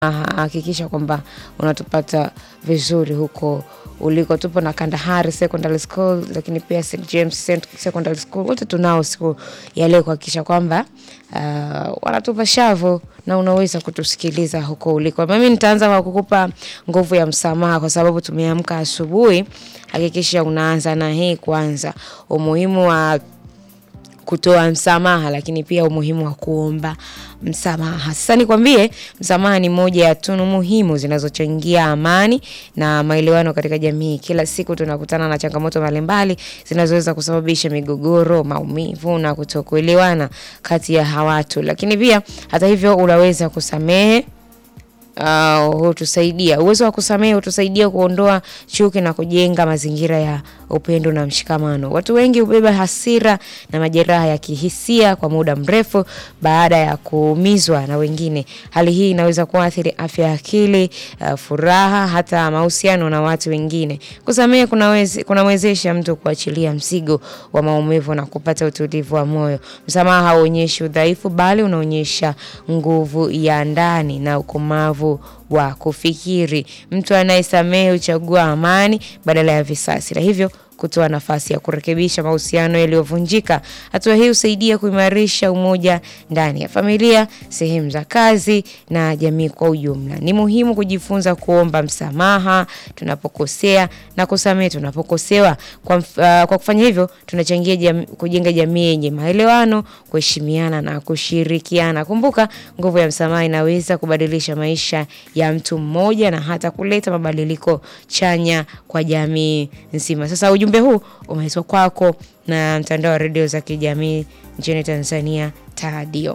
hakikisha kwamba unatupata vizuri huko uliko. Tupo na Kandahari Secondary School, lakini pia St James Secondary School, wote tunao siku ya leo kuhakikisha kwamba uh, wanatupa shavu na unaweza kutusikiliza huko uliko. Mimi nitaanza kwa kukupa nguvu ya msamaha, kwa sababu tumeamka asubuhi. Hakikisha unaanza na hii kwanza, umuhimu wa kutoa msamaha lakini pia umuhimu wa kuomba msamaha. Sasa nikwambie, msamaha ni moja ya tunu muhimu zinazochangia amani na maelewano katika jamii. Kila siku tunakutana na changamoto mbalimbali zinazoweza kusababisha migogoro, maumivu na kutokuelewana kati ya watu, lakini pia hata hivyo unaweza kusamehe Uh, hutusaidia uwezo wa kusamehe hutusaidia kuondoa chuki na kujenga mazingira ya upendo na mshikamano. Watu wengi hubeba hasira na majeraha ya kihisia kwa muda mrefu baada ya kuumizwa na wengine. Hali hii inaweza kuathiri afya ya akili, uh, furaha, hata mahusiano na watu wengine. Kusamehe kunaweze kunamwezesha mtu kuachilia mzigo wa maumivu na kupata utulivu wa moyo. Msamaha hauonyeshi udhaifu, bali unaonyesha nguvu ya ndani na ukomavu wa kufikiri. Mtu anayesamehe huchagua amani badala ya visasi, na hivyo kutoa nafasi ya kurekebisha mahusiano yaliyovunjika. Hatua hii husaidia kuimarisha umoja ndani ya familia, sehemu za kazi na jamii kwa ujumla. Ni muhimu kujifunza kuomba msamaha tunapokosea na kusamehe tunapokosewa. Kwa, uh, kwa kufanya hivyo tunachangia jam, kujenga jamii yenye maelewano, kuheshimiana na kushirikiana. Kumbuka, nguvu ya msamaha inaweza kubadilisha maisha ya mtu mmoja na hata kuleta mabadiliko chanya kwa jamii nzima. Sasa ujumbe huu umeletwa kwako na mtandao wa redio za kijamii nchini Tanzania, TADIO.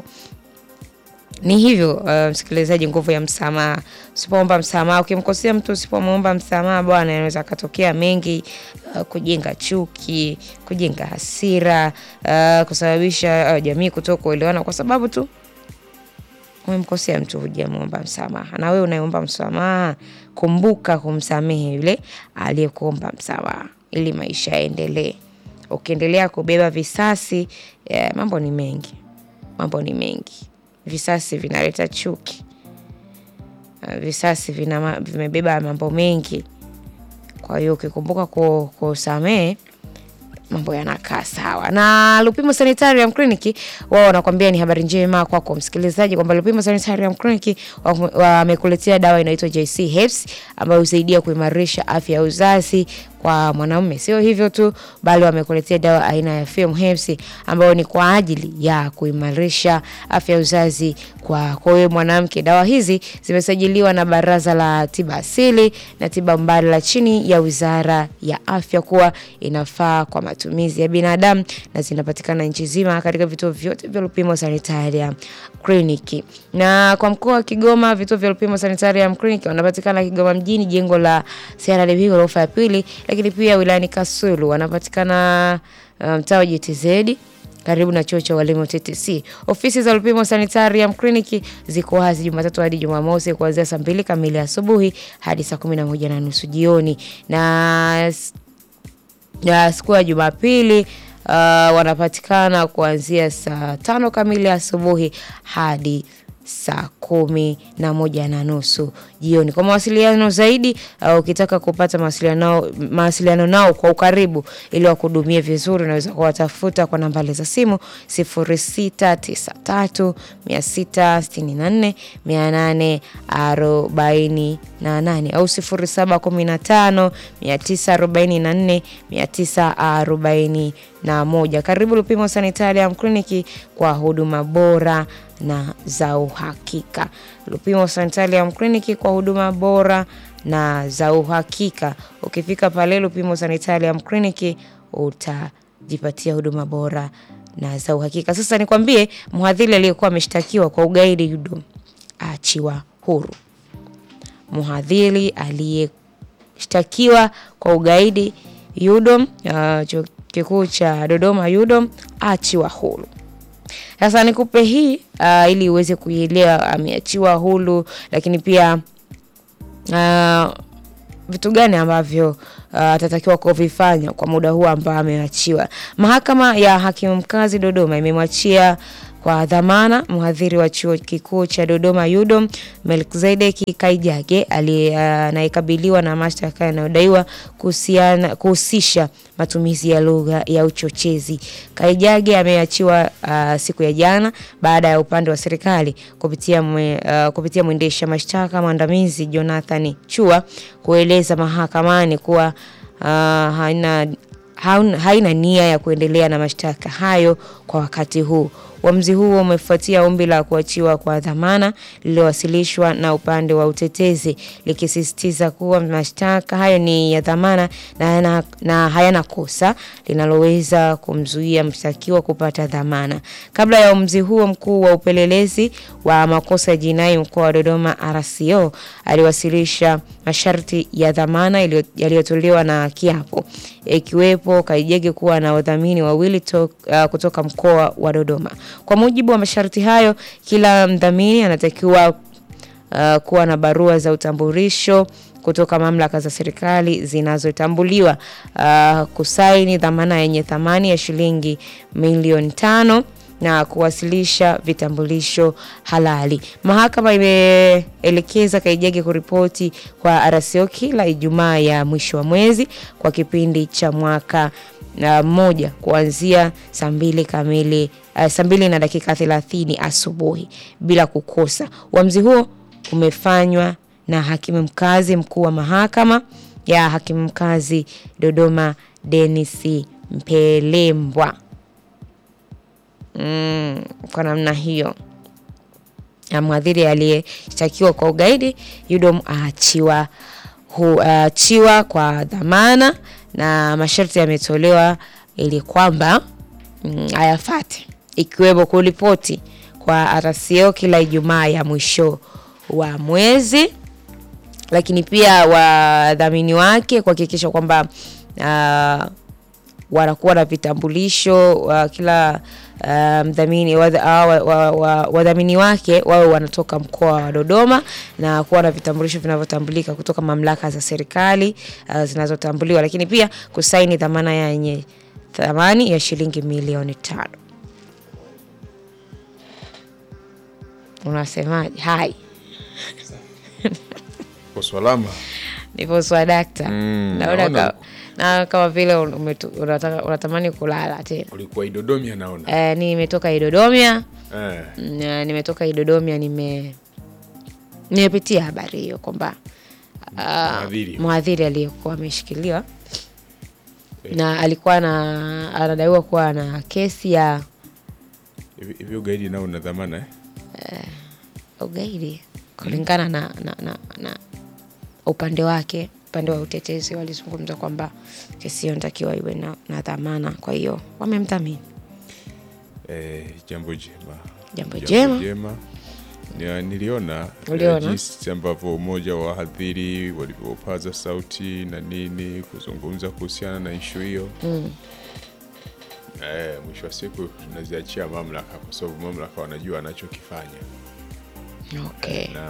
Ni hivyo uh, msikilizaji, nguvu ya msamaha. Usipoomba msamaha, ukimkosea mtu, usipomwomba msamaha, bwana, inaweza katokea mengi uh, kujenga chuki, kujenga hasira uh, kusababisha uh, jamii kutoka kuelewana kwa sababu tu umemkosea mtu, hujamwomba msamaha. Na wewe unayeomba msamaha, kumbuka kumsamehe yule aliyekuomba msamaha ili maisha yaendelee. Ukiendelea kubeba visasi, yeah, mambo ni mengi, mambo ni mengi. Visasi vinaleta chuki, visasi vina, vimebeba mambo mengi. Kwa hiyo ukikumbuka kusamehe mambo yanakaa sawa. Na Lupimo Sanitarium Clinic wao wanakuambia ni habari njema kwako kwa msikilizaji kwamba Lupimo Sanitarium Clinic wamekuletea wa dawa inaitwa JC Herbs ambayo husaidia kuimarisha afya ya uzazi kwa mwanaume. Sio hivyo tu, bali wamekuletea dawa aina ya Film Herbs ambayo ni kwa ajili ya kuimarisha afya ya uzazi kwa kwa wewe mwanamke. Dawa hizi zimesajiliwa na Baraza la Tiba Asili na Tiba Mbadala chini ya Wizara ya Afya kuwa inafaa kwa matumizi ya binadamu na zinapatikana nchi nzima katika vituo vyote vya Lupimo Sanitarium Clinic. Na kwa mkoa wa Kigoma, vituo vya Lupimo Sanitarium Clinic wanapatikana Kigoma mjini, jengo la CRDB ghorofa ya pili, lakini pia wilayani Kasulu wanapatikana mtaa um, JTZ karibu na chuo cha walimu TTC. Ofisi za Lupimo Sanitarium Clinic ziko wazi Jumatatu hadi Jumamosi kuanzia saa mbili kamili asubuhi hadi saa kumi na moja na nusu jioni na ya siku ya Jumapili uh, wanapatikana kuanzia saa tano kamili asubuhi hadi saa kumi na moja na nusu jioni. Kwa mawasiliano zaidi uh, ukitaka kupata mawasiliano mawasiliano nao kwa ukaribu ili wakuhudumie vizuri, unaweza kuwatafuta kwa nambari za simu 0693 664 848 au 0715 944 940 na moja. Karibu Lupimo Sanitarium Clinic kwa huduma bora na za uhakika. Lupimo Sanitarium Clinic kwa huduma bora na za uhakika. Ukifika pale Lupimo Sanitarium Clinic utajipatia huduma bora na za uhakika. Sasa nikwambie, mhadhiri aliyekuwa ameshtakiwa kwa ugaidi UDOM aachiwa huru. Mhadhiri aliyeshtakiwa kwa ugaidi UDOM uh, chuo kikuu cha Dodoma UDOM aachiwa huru. Sasa nikupe hii uh, ili uweze kuielewa ameachiwa huru, lakini pia uh, vitu gani ambavyo atatakiwa uh, kuvifanya kwa muda huu ambao ameachiwa. Mahakama ya hakimu mkazi Dodoma imemwachia kwa dhamana mhadhiri wa chuo kikuu cha Dodoma UDOM Melkizedeki Kaijage aliye- anayekabiliwa na mashtaka yanayodaiwa kuhusiana- kuhusisha matumizi ya lugha ya uchochezi. Kaijage ameachiwa uh, siku ya jana baada ya upande wa serikali kupitia mwe, uh, kupitia mwendesha mashtaka mwandamizi Jonathan Chua kueleza mahakamani kuwa uh, haina haun- haina nia ya kuendelea na mashtaka hayo kwa wakati huu. Uamuzi huo umefuatia ombi la kuachiwa kwa dhamana lililowasilishwa na upande wa utetezi likisisitiza kuwa mashtaka hayo ni ya dhamana na hayana, na hayana kosa linaloweza kumzuia mshtakiwa kupata dhamana. Kabla ya uamuzi huo, mkuu wa upelelezi wa makosa ya jinai mkoa wa Dodoma RCO aliwasilisha masharti ya dhamana iliyo- yaliyotolewa na kiapo ikiwepo Kaijage kuwa na wadhamini wawili to, uh, kutoka mkoa wa Dodoma. Kwa mujibu wa masharti hayo, kila mdhamini anatakiwa uh, kuwa na barua za utambulisho kutoka mamlaka za serikali zinazotambuliwa, uh, kusaini dhamana yenye thamani ya shilingi milioni tano na kuwasilisha vitambulisho halali. Mahakama imeelekeza Kaijage kuripoti kwa RCO kila Ijumaa ya mwisho wa mwezi kwa kipindi cha mwaka na moja kuanzia saa mbili kamili uh, saa mbili na dakika thelathini asubuhi bila kukosa. Uamuzi huo umefanywa na hakimu mkazi mkuu wa mahakama ya hakimu mkazi Dodoma Denis Mpelembwa. Mm, kwa namna hiyo na mhadhiri aliyeshtakiwa kwa ugaidi UDOM aachiwa hu- aachiwa kwa dhamana na masharti yametolewa ili kwamba mm, ayafate ikiwemo kuripoti kwa RCO kila Ijumaa ya mwisho wa mwezi, lakini pia wadhamini wake kuhakikisha kwamba ah, wanakuwa na vitambulisho wa kila uh, mdhamini wadha- ah, wa- wa- wa- wadhamini wake wawe wanatoka mkoa wa Dodoma na kuwa na vitambulisho vinavyotambulika kutoka mamlaka za serikali uh, zinazotambuliwa, lakini pia kusaini dhamana yenye thamani ya shilingi milioni tano. Unasemaje? Hai, Kwa salama. nipo swadakta. Mm, naona naona ka, na kama vile umetu- unataka- unatamani kulala tena. Ulikuwa Idodomia naona. Eh, nimetoka Idodomia Eh. na nimetoka Idodomia nime nimepitia habari hiyo kwamba ah, Mhadhiri. mhadhiri aliyekuwa ameshikiliwa na alikuwa na anadaiwa kuwa na kesi ya Hivi hivi ugaidi nao una dhamana eh? ugaidi kulingana na, na, na, na upande wake upande wa utetezi walizungumza kwamba kesi hiyo inatakiwa iwe na, na dhamana kwa hiyo wamemdhamini Eh, jambo jema. Jambo jema. jema. Nia- Niliona eh, Uliona? jinsi ambavyo umoja wa wahadhiri walivyopaza sauti na nini kuzungumza kuhusiana na ishu hiyo mm. eh, mwisho wa siku tunaziachia mamlaka kwa sababu mamlaka wanajua wanachokifanya okay. na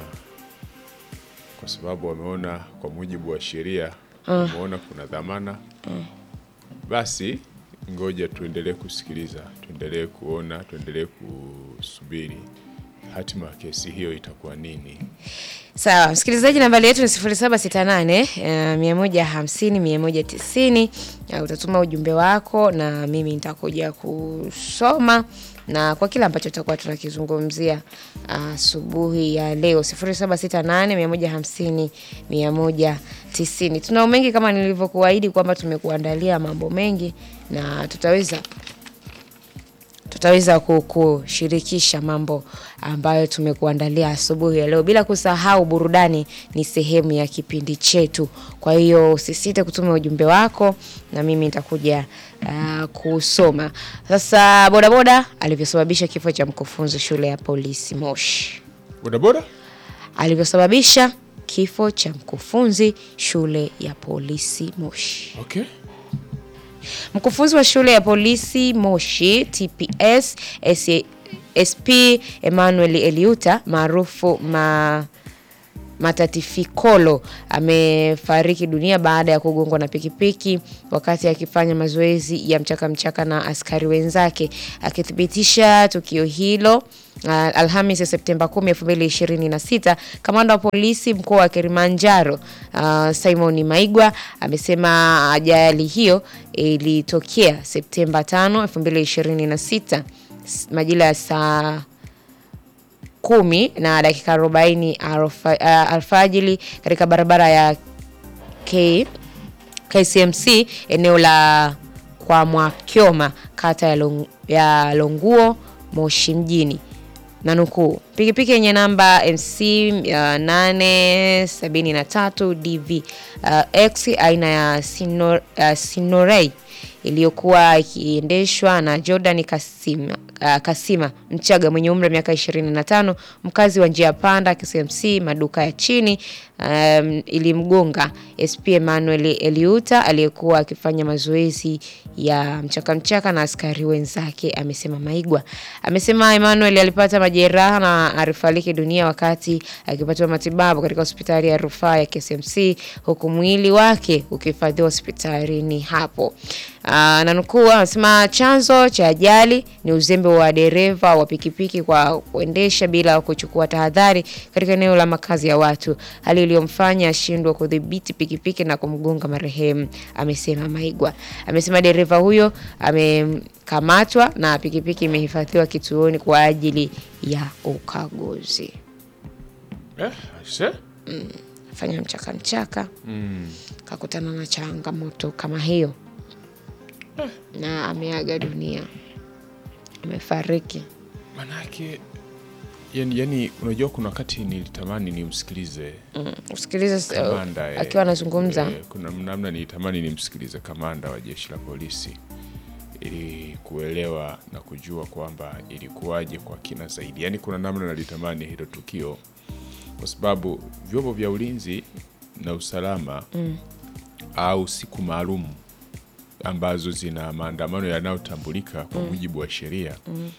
kwa sababu wameona kwa mujibu wa sheria wameona kuna dhamana basi ngoja tuendelee kusikiliza tuendelee kuona tuendelee kusubiri hatima ya kesi hiyo itakuwa nini Sawa, msikilizaji, nambari yetu ni 0768 mia moja hamsini mia moja tisini. Uh, Utatuma ujumbe wako na mimi nitakuja kusoma na kwa kile ambacho tutakuwa tunakizungumzia asubuhi ya leo 0768 mia moja hamsini mia moja tisini. Tunao mengi kama nilivyokuahidi kwamba tumekuandalia mambo mengi na tutaweza tutaweza ku- kushirikisha mambo ambayo tumekuandalia asubuhi ya leo, bila kusahau burudani ni sehemu ya kipindi chetu. Kwa hiyo usisite kutuma ujumbe wako na mimi nitakuja uh, kusoma. Sasa bodaboda alivyosababisha kifo cha mkufunzi shule ya polisi Moshi, bodaboda alivyosababisha kifo cha mkufunzi shule ya polisi Moshi. okay Mkufunzi wa shule ya polisi Moshi TPS S- SP Emmanuel Eliuta maarufu ma Matatifikolo amefariki dunia baada ya kugongwa na pikipiki wakati akifanya mazoezi ya mchaka mchaka na askari wenzake. Akithibitisha tukio hilo Uh, Alhamisi ya Septemba 10, 2026, kamanda wa polisi mkoa wa Kilimanjaro uh, Simon Maigwa amesema ajali hiyo ilitokea Septemba 5, 2026 majira ya saa kumi na dakika 40 alfa, uh, alfajili katika barabara ya K, KCMC eneo la kwa Mwakyoma kata ya, Long, ya Longuo Moshi mjini na nukuu, pikipiki yenye namba MC uh, 873 DV uh, X aina ya Sinor, uh, Sinorei iliyokuwa ikiendeshwa na Jordan Kasima, uh, Kasima Mchaga mwenye umri wa miaka 25 mkazi wa njia panda KCMC maduka ya chini um, ilimgonga SP Emmanuel Eliuta aliyekuwa akifanya mazoezi ya mchaka mchaka na askari wenzake, amesema Maigwa. Amesema Emmanuel alipata majeraha na alifariki dunia wakati akipatiwa matibabu katika hospitali ya rufaa ya KCMC huku mwili wake ukihifadhiwa hospitalini hapo. Uh, na nukuu anasema chanzo cha ajali ni uzembe wa dereva wa pikipiki kwa kuendesha bila kuchukua tahadhari katika eneo la makazi ya watu, hali iliyomfanya ashindwe kudhibiti pikipiki na kumgonga marehemu, amesema Maigwa. Amesema dereva huyo amekamatwa na pikipiki imehifadhiwa kituoni kwa ajili ya ukaguzi. Eh, aise. Fanya mchaka mchaka kakutana na changamoto kama hiyo na ameaga dunia, amefariki. Manake yani, yani unajua kuna wakati nilitamani nimsikilize Mm, usikilize kamanda eh, akiwa anazungumza eh, kuna namna nilitamani nimsikilize kamanda wa jeshi la polisi ili kuelewa na kujua kwamba ilikuwaje kwa kina zaidi. Yani kuna namna nalitamani hilo tukio, kwa sababu vyombo vya ulinzi na usalama au siku maalum ambazo zina maandamano yanayotambulika kwa mujibu wa sheria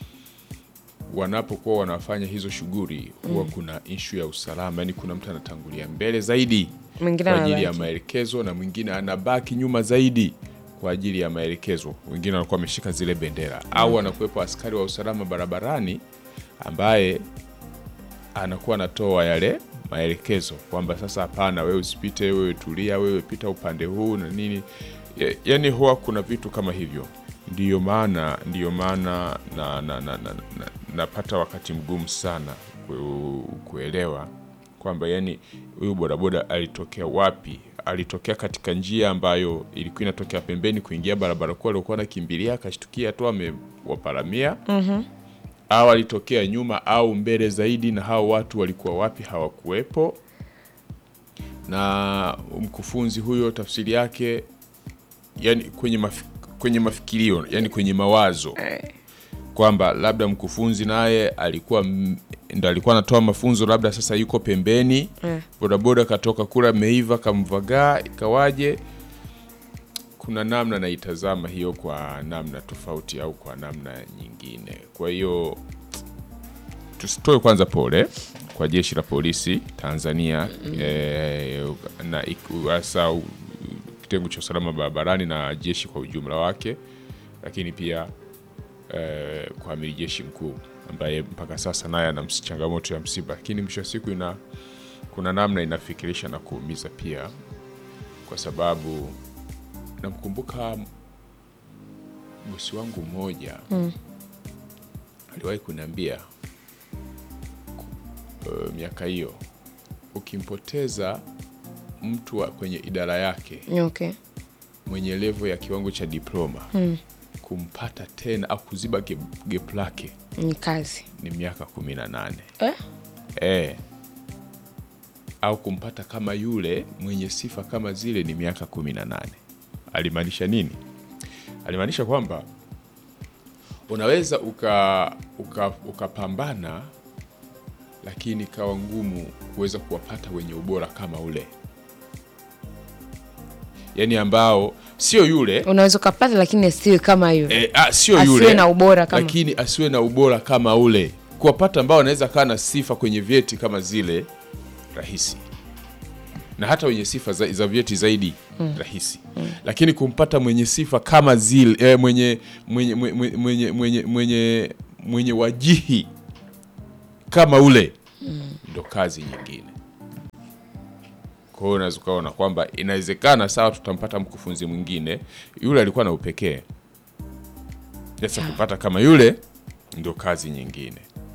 wanapokuwa wanafanya hizo shughuli huwa kuna ishu ya usalama, yani kuna mtu anatangulia mbele zaidi Mwingine kwa ajili ya anabaki. maelekezo na mwingine anabaki nyuma zaidi kwa ajili ya maelekezo. Wengine wanakuwa wameshika zile bendera au anakuwepo askari wa usalama barabarani ambaye anakuwa anatoa yale maelekezo kwamba sasa, hapana, wewe usipite, wewe tulia, wewe pita upande huu na nini. Ya- Yani huwa kuna vitu kama hivyo, ndiyo maana ndiyo maana na, na, na, na, na, napata wakati mgumu sana ku, kuelewa kwamba yani huyu bodaboda alitokea wapi? Alitokea katika njia ambayo ilikuwa inatokea pembeni kuingia barabara kuu aliokuwa anakimbilia, akashtukia tu amewaparamia au alitokea nyuma au mbele zaidi, na hao watu walikuwa wapi? Hawakuwepo. Na mkufunzi huyo tafsiri yake yani kwenye, maf kwenye mafikirio yani kwenye mawazo kwamba labda mkufunzi naye alikuwa m- ndo alikuwa anatoa mafunzo, labda sasa yuko pembeni, bodaboda katoka kula ameiva, kamvagaa, ikawaje? Kuna namna naitazama hiyo kwa namna tofauti au kwa namna nyingine. Kwa hiyo tusitoe kwanza pole kwa jeshi la polisi Tanzania eh, na ik- hasa u- kitengo cha usalama barabarani na jeshi kwa ujumla wake, lakini pia eh, kwa amiri jeshi mkuu ambaye mpaka sasa naye ana ms- changamoto ya msiba, lakini mwisho wa siku ina kuna namna inafikirisha na kuumiza pia, kwa sababu namkumbuka bosi wangu mmoja aliwahi kuniambia uh, miaka hiyo ukimpoteza mtu wa kwenye idara yake okay. mwenye levo ya kiwango cha diploma kumpata tena au kuziba gap- gap lake Ni kazi ni miaka kumi na nane eh? e. au kumpata kama yule mwenye sifa kama zile ni miaka kumi na nane alimaanisha nini alimaanisha kwamba unaweza uka uka- ukapambana lakini kawa ngumu kuweza kuwapata wenye ubora kama ule yaani ambao sio yule unaweza ukapata lakini asiwe kama yule E, a, sio Asiwe yule na ubora kama- lakini asiwe na ubora kama ule kuwapata ambao wanaweza kaa na sifa kwenye vyeti kama zile rahisi na hata wenye sifa za, za vyeti zaidi rahisi lakini kumpata mwenye sifa kama zile eh, mwenye mwenye mwenye mwenye mwenye, mwenye, mwenye wajihi kama ule ndo kazi nyingine kwa hiyo unaweza ukaona kwamba inawezekana sawa tutampata mkufunzi mwingine yule alikuwa na upekee sasa kupata kama yule ndio kazi nyingine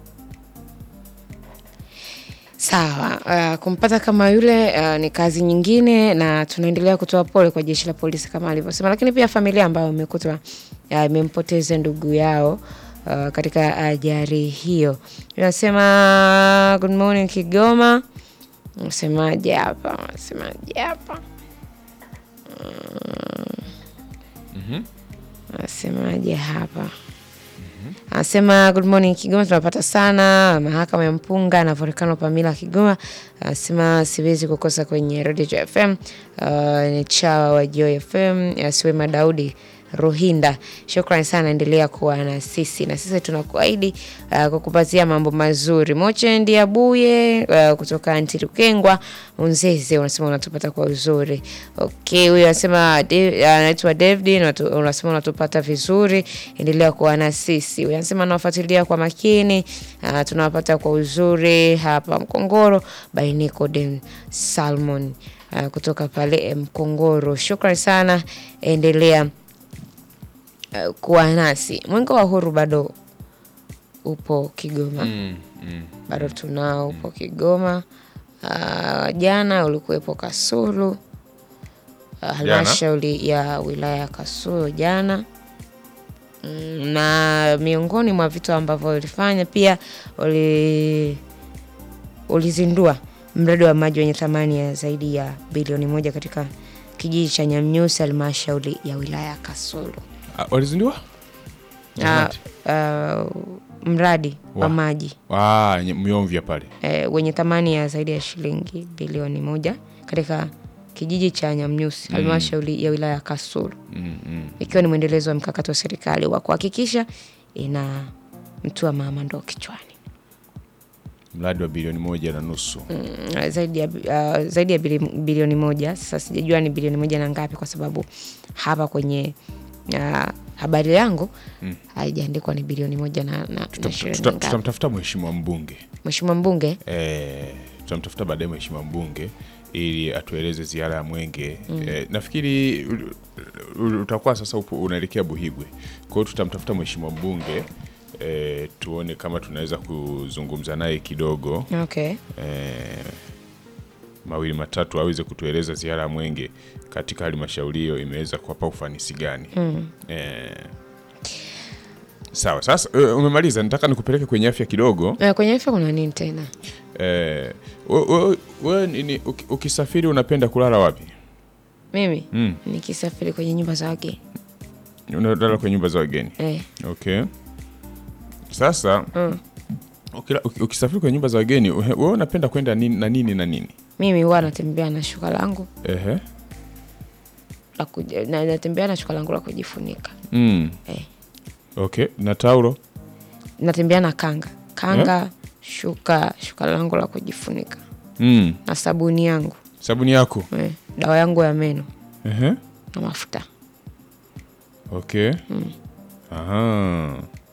Sawa, uh, kumpata kama yule uh, ni kazi nyingine, na tunaendelea kutoa pole kwa jeshi la polisi kama alivyosema, lakini pia familia ambayo imekutwa uh, imempoteza ndugu yao uh, katika ajali hiyo. Inasema good morning Kigoma. Nasemaje hapa? Nasemaje hapa? Nasemaje hapa? Anasema good morning Kigoma, tunapata sana mahakama ya mpunga na volkano Pamila Kigoma. Anasema siwezi kukosa kwenye Radio FM. Uh, ni chawa wa Joy FM Asiwema Daudi Ruhinda, shukrani sana, endelea kuwa na sisi na sisi tunakuahidi uh, kukupatia mambo mazuri. Moche Ndiabuye uh, kutoka Ntirukengwa Unzeze unasema unatupata kwa uzuri. Okay, huyu anasema De- anaitwa David na unatu- unasema unatupata vizuri, endelea kuwa na sisi. Huyu anasema anawafuatilia kwa makini, uh, tunawapata kwa uzuri hapa Mkongoro by Nicodem Salmon uh, kutoka pale Mkongoro. Shukrani sana, endelea uh, kuwa nasi. Mwenge wa Uhuru bado upo Kigoma mm, mm. bado tunao upo Kigoma. Uh, jana ulikuwepo Kasulu, uh, halmashauri ya wilaya ya Kasulu jana Mm, na miongoni mwa vitu ambavyo ulifanya pia uli, ulizindua mradi wa maji wenye thamani ya zaidi ya bilioni moja katika kijiji cha Nyamnyusi, halmashauri ya wilaya ya Kasulu. Ah, walizindua Uh, uh, mradi wa Wa. maji Ah, nye- Myomvya pale eh, wenye thamani ya zaidi ya shilingi bilioni moja katika kijiji cha Nyamnyusi halmashauri ya wilaya ya Kasulu mm, mm. ikiwa ni mwendelezo wa mkakati wa serikali wa kuhakikisha ina mtua mama ndoo kichwani. mradi wa bilioni moja na nusu Mm, zaidi ya, uh, zaidi ya bili, bilioni moja. Sasa sijajua ni bilioni moja na ngapi, kwa sababu hapa kwenye uh, habari yangu haijaandikwa ni bilioni moja na, na, na Tutam- shilingi tuta- ngapi. tutamtafuta mheshimiwa mbunge Mheshimiwa mbunge eh, tutamtafuta baadaye mheshimiwa mbunge ili atueleze ziara ya Mwenge eh, nafikiri ul- ul- utakuwa sasa upo unaelekea Buhigwe. Kwa hiyo tutamtafuta mheshimiwa mbunge eh, tuone kama tunaweza kuzungumza naye kidogo okay. eh, mawili matatu aweze kutueleza ziara ya Mwenge katika halmashauri hiyo imeweza kuwapa ufanisi gani. eh, sawa. Sasa eh, umemaliza, nataka nikupeleke kwenye afya kidogo. Eh, kwenye afya kuna nini tena? Eh, we- we- we nini, uki- ukisafiri unapenda kulala wapi? Mimi Mm. nikisafiri kwenye nyumba za wageni Unalala kwenye nyumba za wageni? eh, Okay. Sasa ukila- uki- ukisafiri kwenye nyumba za wageni uhe- wewe unapenda kwenda nini na nini na nini? mimi huwa natembea na shuka langu Ehe. la kuji- na, natembea na shuka langu la kujifunika Mm. eh. Okay, na taulo? natembea na kanga kanga shuka shuka langu la kujifunika Mm. na sabuni yangu Sabuni yako? eh, dawa yangu ya meno Ehe. na mafuta Okay. Aha.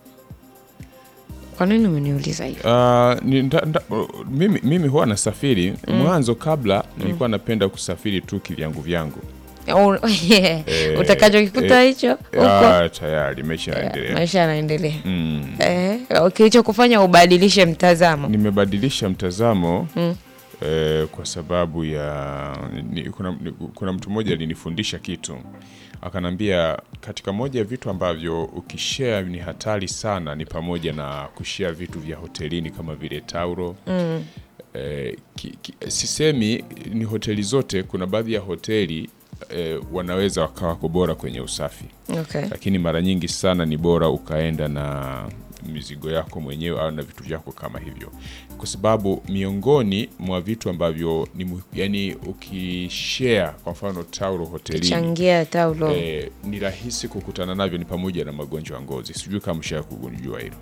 kwa nini umeniuliza hivyo Ah, ni- nda- nda- mimi, mimi huwa nasafiri mwanzo, kabla nilikuwa napenda kusafiri tu kivyangu vyangu. Au- utakachokikuta eh, hicho huko Ah, tayari maisha eh, yanaendelea. maisha yanaendelea Mm. eh, kilichokufanya ubadilishe mtazamo Nimebadilisha mtazamo eh, kwa sababu ya ni, kuna, ni, kuna mtu mmoja alinifundisha kitu akanambia, katika moja ya vitu ambavyo ukishare ni hatari sana ni pamoja na kushare vitu vya hotelini kama vile taulo eh, ki, ki, sisemi ni hoteli zote. Kuna baadhi ya hoteli eh, wanaweza wakawa wako bora kwenye usafi okay. lakini mara nyingi sana ni bora ukaenda na mizigo yako mwenyewe au na vitu vyako kama hivyo, kwa sababu miongoni mwa vitu ambavyo ni mu- yani, ukishare kwa mfano taulo hotelini changia taulo eh, ni rahisi kukutana navyo ni pamoja na magonjwa ya ngozi. Sijui kama mshaa kujua hilo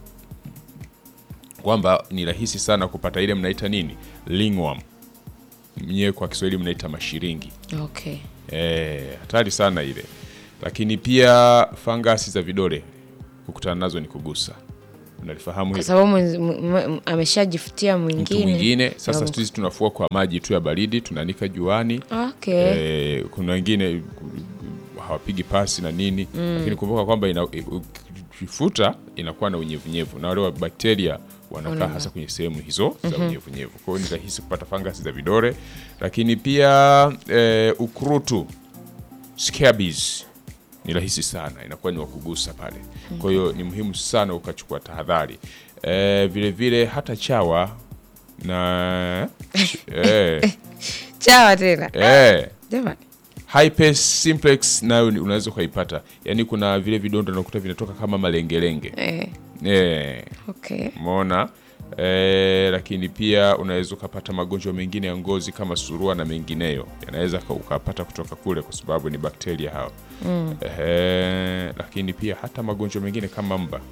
kwamba ni rahisi sana kupata ile mnaita nini ringworm mnyewe kwa Kiswahili mnaita mashiringi. Okay. Eh, hatari sana ile. Lakini pia fangasi za vidole kukutana nazo ni kugusa. Unalifahamu Kwa hilo? sababu mwenzi- m- m- ameshajifutia Mtu mwingine. mwingine sasa Ndio. sisi tunafua kwa maji tu ya baridi, tunaanika juani. Okay. Eh, kuna wengine hawapigi pasi na nini lakini kumbuka kwamba ina- ukifuta inakuwa na unyevunyevu na wale wa bakteria wanakaa hasa kwenye sehemu hizo za unyevunyevu. Kwa hiyo ni rahisi kupata fangasi za vidole, lakini pia eh, ukurutu scabies ni rahisi sana, inakuwa ni wakugusa pale. Kwa hiyo ni muhimu sana ukachukua tahadhari. Eh, vile vile hata chawa na eh, Chawa tena. eh, Jamani. Herpes simplex nayo ni- unaweza ukaipata, yaani kuna vile vidonda nakuta vinatoka kama malengelenge Eh. eh, Okay. umeona eh, lakini pia unaweza ukapata magonjwa mengine ya ngozi kama surua na mengineyo, yanaweza ka- ukapata kutoka kule kwa sababu ni bakteria hao mm. eh, lakini pia hata magonjwa mengine kama mba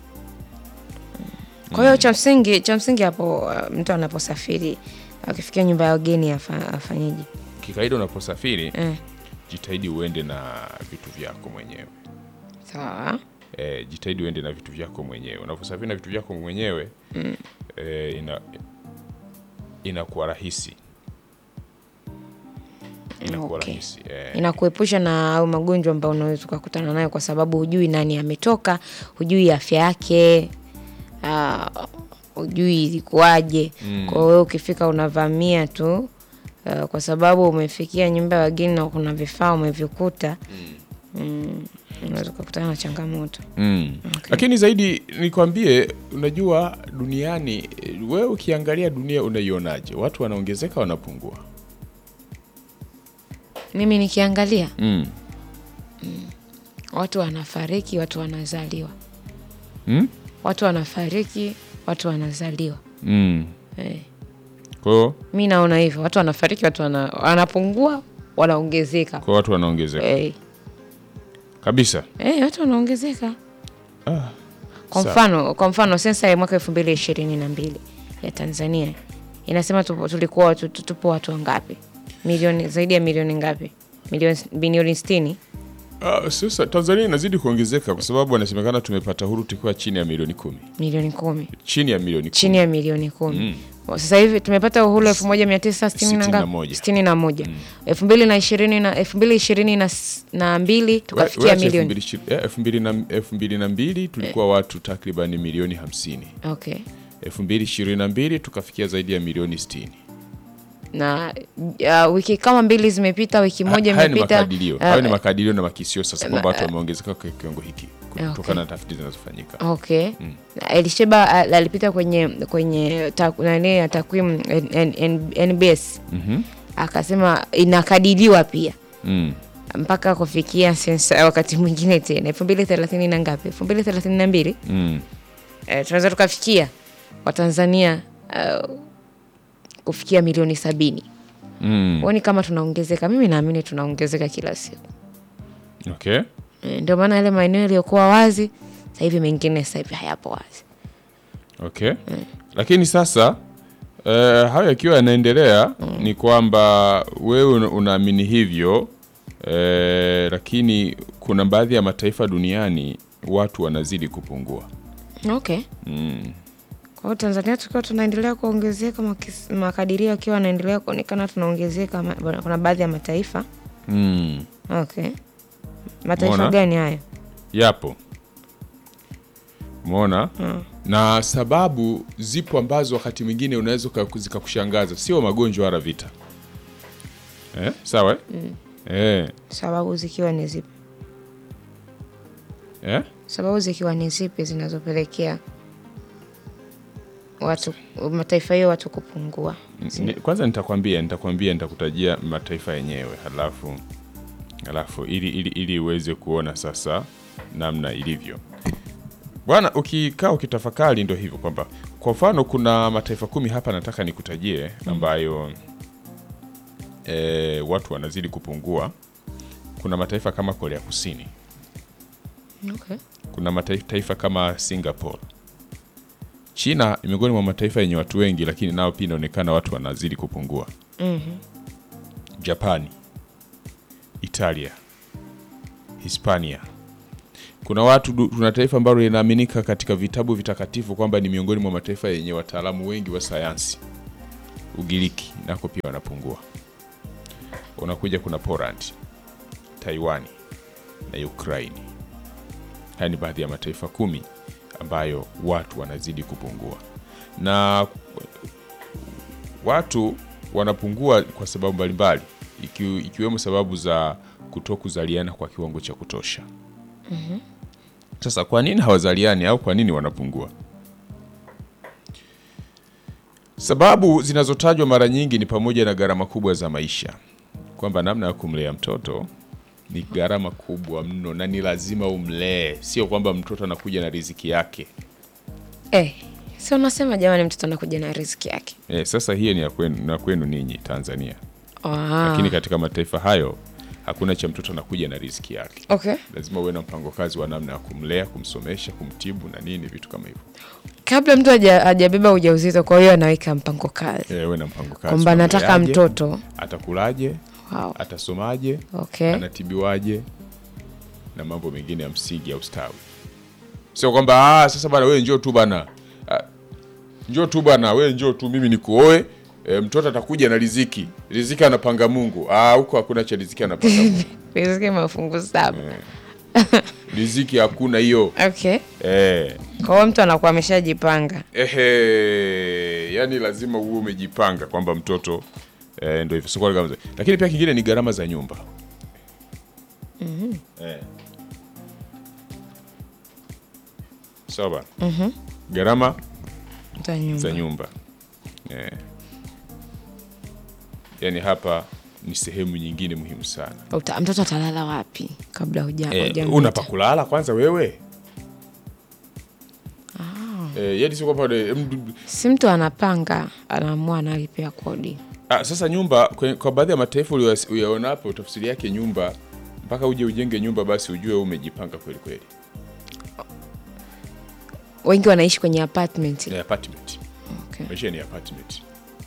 Kwa hiyo cha msingi cha msingi hapo uh, mtu anaposafiri akifikia nyumba ya wageni afa, afanyeje? kikawaida unaposafiri Eh. jitahidi uende na vitu vyako mwenyewe Sawa. e, jitahidi uende na vitu vyako mwenyewe. Unaposafiri na vitu vyako mwenyewe mm. e, ina inakuwa rahisi inakuwa Okay. rahisi e, Inakuepusha na au magonjwa ambayo unaweza ukakutana nayo kwa sababu hujui nani ametoka, hujui afya yake, ah, hujui ilikuwaje. Kwa hiyo ukifika unavamia tu ah, kwa sababu umefikia nyumba ya wageni na kuna vifaa umevikuta mm, unaweza ukakutana na changamoto. mm. Lakini zaidi nikwambie, unajua duniani, e, wewe ukiangalia dunia unaionaje? Watu wanaongezeka wanapungua? Mimi nikiangalia mm. watu wanafariki, watu wanazaliwa, Mm? watu wanafariki, watu wanazaliwa. Mm. Eh, Kwa hiyo mi naona hivyo, watu wanafariki, watu wana, wanapungua, wanaongezeka. kwa watu wanaongezeka Eh, kabisa. eh, watu wanaongezeka. Ah, Kwa sawa. mfano, kwa mfano sensa ya mwaka elfu mbili ishirini na mbili ya Tanzania inasema tupo, tulikuwa watu, tu- tupo watu wangapi? Milioni zaidi ya milioni ngapi? Milioni bilioni sitini. Ah, sasa Tanzania inazidi kuongezeka kwa sababu wanasemekana tumepata huru tukiwa chini ya milioni kumi, milioni kumi chini ya milioni kumi. chini ya milioni kumi sasa hivi tumepata uhuru elfu moja mia tisa sitini na Sitini na ngapi? moja. sitini na moja elfu mbili na ishirini na elfu mbili ishirini na s- na mbili tukafikia Weacha elfu milioni mbili ishi- eh, elfu mbili na- elfu mbili na mbili tulikuwa watu takriban milioni hamsini. okay. elfu mbili ishirini na mbili tukafikia zaidi ya milioni sitini. na uh, wiki kama mbili zimepita, wiki moja Ha- haya ni imepita. makadirio, uh, hayo ni makadirio na makisio sasa kwamba watu wameongezeka kwa kiwango hiki kutokana Okay. na tafiti zinazofanyika. Okay. Na Elisheba uh, alipita kwenye kwenye ta- nani ya takwimu N- N- N- NBS Mhm. akasema inakadiriwa pia Mm. mpaka kufikia sensa wakati mwingine tena elfu mbili thelathini na ngapi, elfu mbili thelathini na mbili Mm. eh, tunaweza tukafikia Watanzania uh, kufikia milioni sabini. Mm. Huoni kama tunaongezeka? Mimi naamini tunaongezeka kila siku. Okay. Eh, Ndio maana yale maeneo yaliyokuwa wazi sasa hivi mengine sasa hivi hayapo wazi. Okay. Lakini sasa eh, hayo yakiwa yanaendelea ni kwamba wewe una- unaamini hivyo eh, lakini kuna baadhi ya mataifa duniani watu wanazidi kupungua. Okay. Mm. Kwa hiyo Tanzania tukiwa tunaendelea kuongezeka, makis- makadirio yakiwa yanaendelea kuonekana tunaongezeka, ma- kuna baadhi ya mataifa Mm. okay. Mataifa Umeona? gani hayo? Yapo. Umeona? Na sababu zipo ambazo wakati mwingine unaweza uka- zikakushangaza, sio magonjwa wala vita. Eh? Sawa? eh? Eh. Sababu zikiwa ni zipi? Eh? Sababu zikiwa ni zipi zinazopelekea watu mataifa hiyo watu kupungua? Ni- Kwanza nitakwambia nitakwambia nitakutajia mataifa yenyewe halafu halafu ili ili ili uweze kuona sasa namna ilivyo. Bwana, ukikaa ukitafakari ndo hivyo kwamba kwa mfano kuna mataifa kumi hapa nataka nikutajie ambayo e, watu wanazidi kupungua. Kuna mataifa kama Korea Kusini, Okay. kuna mataifa kama Singapore. China ni miongoni mwa mataifa yenye watu wengi, lakini nao pia inaonekana watu wanazidi kupungua. Japani, Italia, Hispania. Kuna watu du- tuna taifa ambalo linaaminika katika vitabu vitakatifu kwamba ni miongoni mwa mataifa yenye wataalamu wengi wa sayansi. Ugiriki nako pia wanapungua. Unakuja kuna Poland, Taiwani na Ukraini. Haya ni baadhi ya mataifa kumi ambayo watu wanazidi kupungua, na watu wanapungua kwa sababu mbalimbali iki, ikiwemo sababu za kutokuzaliana kwa kiwango cha kutosha. Sasa kwa nini hawazaliani au kwa nini wanapungua? Sababu zinazotajwa mara nyingi ni pamoja na gharama kubwa za maisha, kwamba namna ya kumlea mtoto ni gharama kubwa mno na ni lazima umlee, sio kwamba mtoto anakuja na riziki yake. Eh, si unasema jamani, mtoto anakuja na riziki yake. E, sasa hiyo ni ya kwenu, na kwenu ninyi Tanzania, Ah, lakini katika mataifa hayo hakuna cha mtoto anakuja na riziki yake. okay. Lazima uwe na mpango kazi wa namna ya kumlea, kumsomesha, kumtibu na nini, vitu kama hivyo. Kabla mtu haja- hajabeba ujauzito, kwa hiyo anaweka mpango kazi E, uwe na mpango kazi kwamba nataka Unamleaje, mtoto. atakulaje, Wow. atasomaje, Okay. anatibiwaje na mambo mengine ya msingi ya ustawi. Sio kwamba ah, sasa bana wewe njoo tu bana, ah, njoo tu bana, wewe njoo tu, mimi nikuoe e, mtoto atakuja na riziki. Riziki anapanga Mungu. Ah, huko hakuna cha riziki anapanga Mungu. Riziki mafungu saba. riziki hakuna hiyo Okay. eh. Kwa hiyo mtu anakuwa ameshajipanga. Ehe, yani lazima uwe umejipanga kwamba mtoto eh, ndio hivyo. Sio kwa kama- Lakini pia kingine ni gharama za nyumba eh. Sawa bana. Gharama Za nyumba. za nyumba eh. Yani hapa ni sehemu nyingine muhimu sana Uta, mtoto atalala wapi kabla huja eh, hujamleta? una pa kulala kwanza wewe eh, yani sio kwamba eh, mdu- Si mtu anapanga, anaamua analipia kodi. Ah, sasa nyumba kwe- kwa baadhi ya mataifa uliyoyas- uyaonapo tafsiri yake nyumba mpaka uje ujenge nyumba basi ujue umejipanga kweli kweli. Wengi wanaishi kwenye apartment. Ni apartment. Okay. Maisha ni apartment.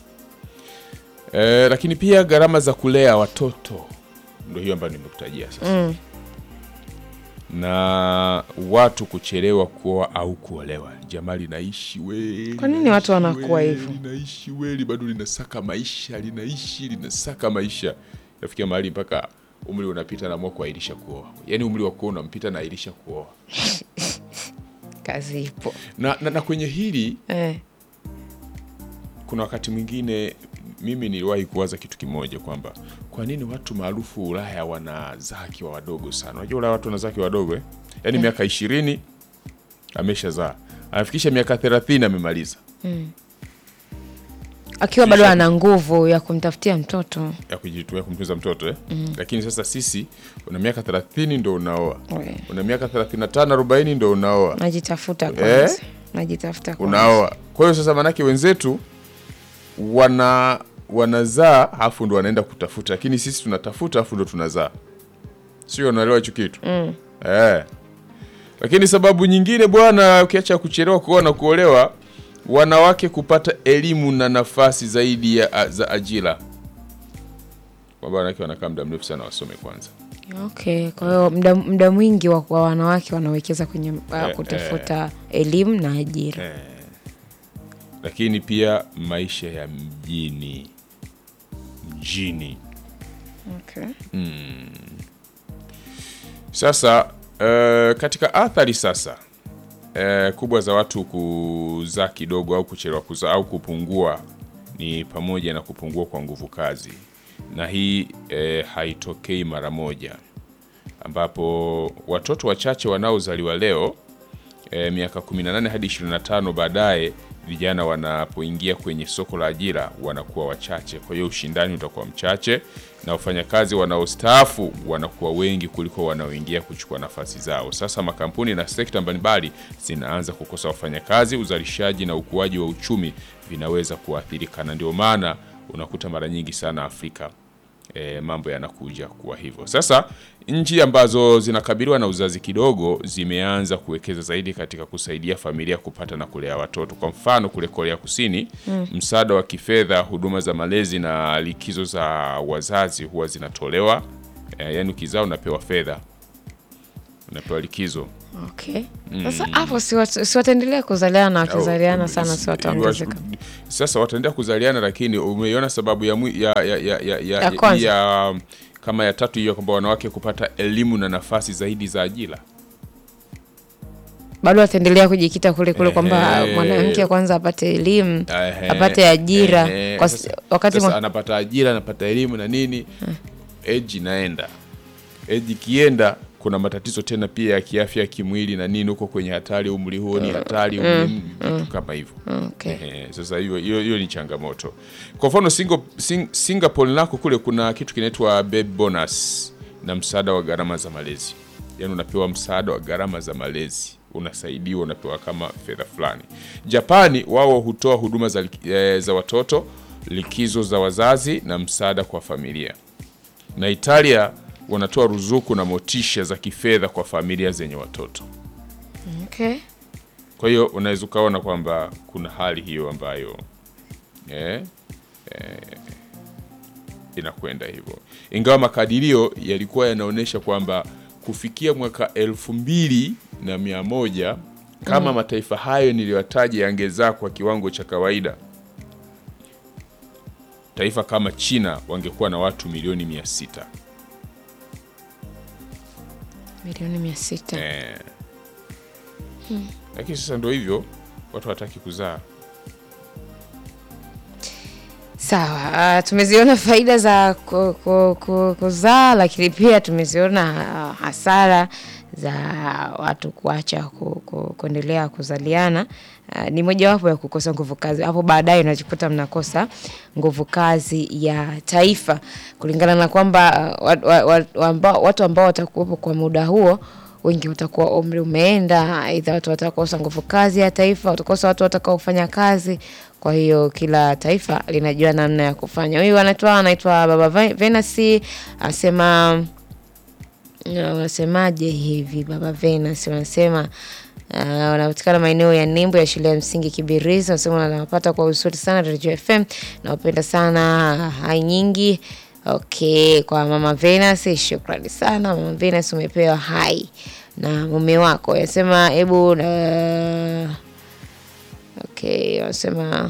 Eh, lakini pia gharama za kulea watoto ndio hiyo ambayo nimekutajia sasa. Na watu kuchelewa kuoa au kuolewa. Jamaa linaishi weli. Kwa nini watu linaishi wanakuwa weli, hivyo? Linaishi weli bado linasaka maisha, linaishi linasaka maisha. Nafikia mahali mpaka umri unapita naamua kuahirisha kuoa. Yaani umri wa kuoa unampita na ahirisha kuoa. Kazi ipo. Na, na, na kwenye hili Eh. kuna wakati mwingine mimi niliwahi kuwaza kitu kimoja kwamba kwa nini watu maarufu Ulaya wanazaa akiwa wadogo sana. Unajua Ulaya watu wanazaa akiwa wadogo eh? Yaani miaka ishirini ameshazaa, anafikisha miaka thelathini amemaliza Akiwa bado Kisha- ana nguvu ya kumtafutia mtoto. ya kujitumia kumtunza mtoto eh? Lakini sasa sisi una miaka thelathini ndo unaoa, We. una miaka thelathini na tano arobaini ndo unaoa Najitafuta kwanza. Najitafuta kwanza. unaoa. Kwa hiyo sasa maanake wenzetu wana wanazaa afu ndo wanaenda kutafuta, lakini sisi tunatafuta afu ndo tunazaa, sio? Unaelewa hicho kitu eh. Lakini sababu nyingine bwana, ukiacha kuchelewa kuoa na kuolewa, wanawake kupata elimu na nafasi zaidi ya, za ajira, kwamba wanawake wanakaa muda mrefu sana wasome kwanza. Okay, kwa hiyo muda muda mwingi wa wa wanawake wanawekeza kwenye uh, Eh, kutafuta elimu na ajira. lakini pia maisha ya mjini mjini Okay. Sasa eh, katika athari sasa eh, kubwa za watu kuzaa kidogo au kuchelewa kuzaa au kupungua ni pamoja na kupungua kwa nguvu kazi, na hii eh, haitokei mara moja, ambapo watoto wachache wanaozaliwa leo eh, miaka 18 hadi 25 baadaye vijana wanapoingia kwenye soko la ajira wanakuwa wachache. Kwa hiyo ushindani utakuwa mchache na wafanyakazi wanaostaafu wanakuwa wengi kuliko wanaoingia kuchukua nafasi zao. Sasa makampuni na sekta mbalimbali zinaanza kukosa wafanyakazi, uzalishaji na ukuaji wa uchumi vinaweza kuathirika, na ndio maana unakuta mara nyingi sana Afrika e, mambo yanakuja kuwa hivyo. Sasa nchi ambazo zinakabiliwa na uzazi kidogo zimeanza kuwekeza zaidi katika kusaidia familia kupata na kulea watoto. Kwa mfano kule Korea Kusini mm. msaada wa kifedha, huduma za malezi na likizo za wazazi huwa zinatolewa e, yaani ukizaa unapewa fedha, unapewa likizo Okay. Sasa hapo si wat- si wataendelea kuzaliana wakizaliana Au, sana s- si wataongezeka. Sasa wataendelea kuzaliana, lakini umeiona sababu ya, mwi- ya, ya, ya, ya, ya, Ya kwanza. ya kama ya tatu hiyo kwamba wanawake kupata elimu na nafasi zaidi za ajira. Bado wataendelea kujikita kule kule kwamba Ehe. mwanamke kwanza apate elimu, Ehe, apate ajira ehe. kwa, Sasa- wakati sasa mwa- anapata ajira, anapata elimu na nini, eji inaenda eji ikienda, kuna matatizo tena pia ya kiafya ya kimwili na nini, huko kwenye hatari, umri huo ni hatari, umri- vitu kama hivyo. okay. Ehe, sasa hiyo hiyo hiyo ni changamoto. Kwa mfano Singo, Sing, Singapore nako kule kuna kitu kinaitwa baby bonus na msaada wa gharama za malezi, yaani unapewa msaada wa gharama za malezi, unasaidiwa, unapewa kama fedha fulani. Japani wao hutoa huduma za, liki- eh, za watoto, likizo za wazazi na msaada kwa familia, na Italia wanatoa ruzuku na motisha za kifedha kwa familia zenye watoto. Okay. Kwa hiyo unaweza ukaona kwamba kuna hali hiyo ambayo eh, eh, inakwenda hivyo, ingawa makadirio yalikuwa yanaonyesha kwamba kufikia mwaka elfu mbili na mia moja kama mataifa hayo niliyotaja yangezaa kwa kiwango cha kawaida, taifa kama China wangekuwa na watu milioni mia sita. Milioni mia sita. Eh. Lakini sasa ndo hivyo, watu hawataki kuzaa. Sawa, ah, tumeziona faida za ku- ku- ku- kuzaa, lakini pia tumeziona ah, hasara za watu kuacha ku- ku- kuendelea kuzaliana. Ah, Ni mojawapo ya kukosa nguvu kazi. Hapo baadaye unajikuta mnakosa nguvu kazi ya taifa, kulingana na kwamba ah, wa- wa- wa- wa- ambao- watu ambao watakuwepo kwa muda huo wengi watakuwa umri umeenda, aidha watu watakosa nguvu kazi ya taifa, watakosa watu watakaofanya kazi. Kwa hiyo kila taifa linajua namna ya kufanya. Huyu anaitwa anaitwa Baba Ve- Venasi anasema na wanasemaje hivi Baba Venus wanasema uh, wanapatikana maeneo ya Nimbo ya shule ya msingi Kibirizi. Wanasema wanawapata kwa uzuri sana Radio FM, nawapenda sana hai nyingi. Okay, kwa Mama Venus, shukrani sana Mama Venus, umepewa hai na mume wako. Anasema hebu uh, okay, wanasema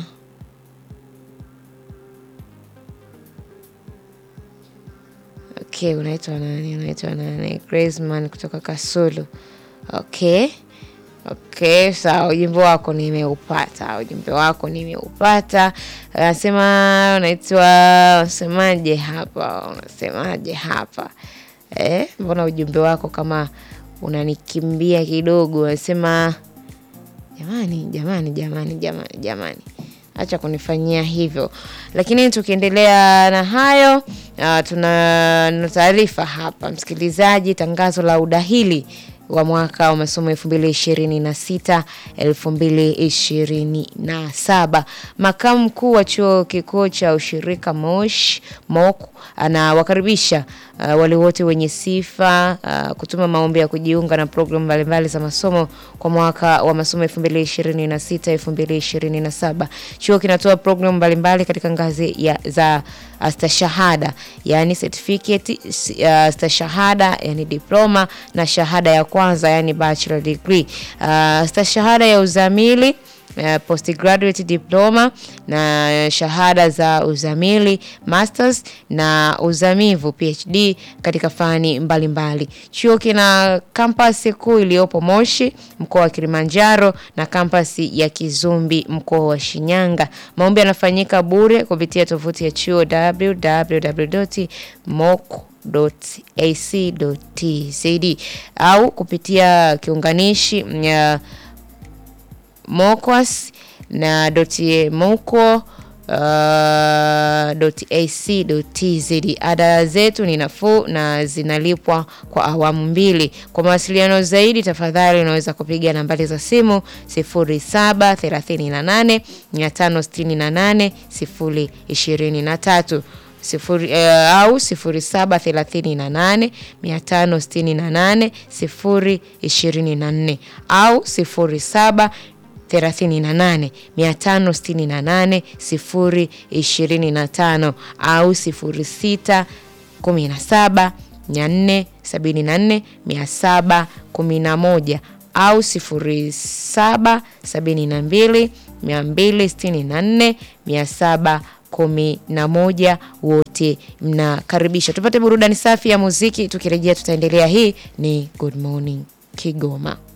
Okay, unaitwa nani? Unaitwa nani? Graceman kutoka Kasulu. Okay. Okay, sawa, ujumbe wako nimeupata. Ujumbe wako nimeupata. Anasema unaitwa unasemaje hapa? Unasemaje hapa? Eh, mbona ujumbe wako kama unanikimbia kidogo? Unasema jamani, jamani, jamani, jamani, jamani acha kunifanyia hivyo. Lakini tukiendelea na hayo, uh, tuna na taarifa hapa msikilizaji, tangazo la udahili wa mwaka wa masomo elfu mbili ishirini na sita elfu mbili ishirini na saba. Makamu mkuu wa chuo kikuu cha ushirika Mosh MOC anawakaribisha uh, wale wote wenye sifa uh, kutuma maombi ya kujiunga na programu mbalimbali za masomo kwa mwaka wa masomo 2026 2027. Chuo kinatoa programu mbalimbali katika ngazi ya, za uh, stashahada yani certificate uh, stashahada yani diploma na shahada ya kwanza yani bachelor degree. Uh, stashahada ya uzamili uh, postgraduate diploma na shahada za uzamili masters na uzamivu PhD katika fani mbalimbali. Chuo kina kampasi kuu iliyopo Moshi mkoa wa Kilimanjaro na kampasi ya Kizumbi mkoa wa Shinyanga. Maombi yanafanyika bure kupitia tovuti ya chuo www.moc.ac.tz au kupitia kiunganishi ya mokwas na doti moko uh, .ac.tz. Ada zetu ni nafuu na zinalipwa kwa awamu mbili. Kwa mawasiliano zaidi, tafadhali unaweza kupiga nambari za simu 0738 568 023 sifuri, eh, au 0738 568 024 au 07 38 568 025 au 06 17 474 711 au 07 72 264 711. Wote mnakaribisha. Tupate burudani safi ya muziki, tukirejea tutaendelea. Hii ni Good Morning Kigoma.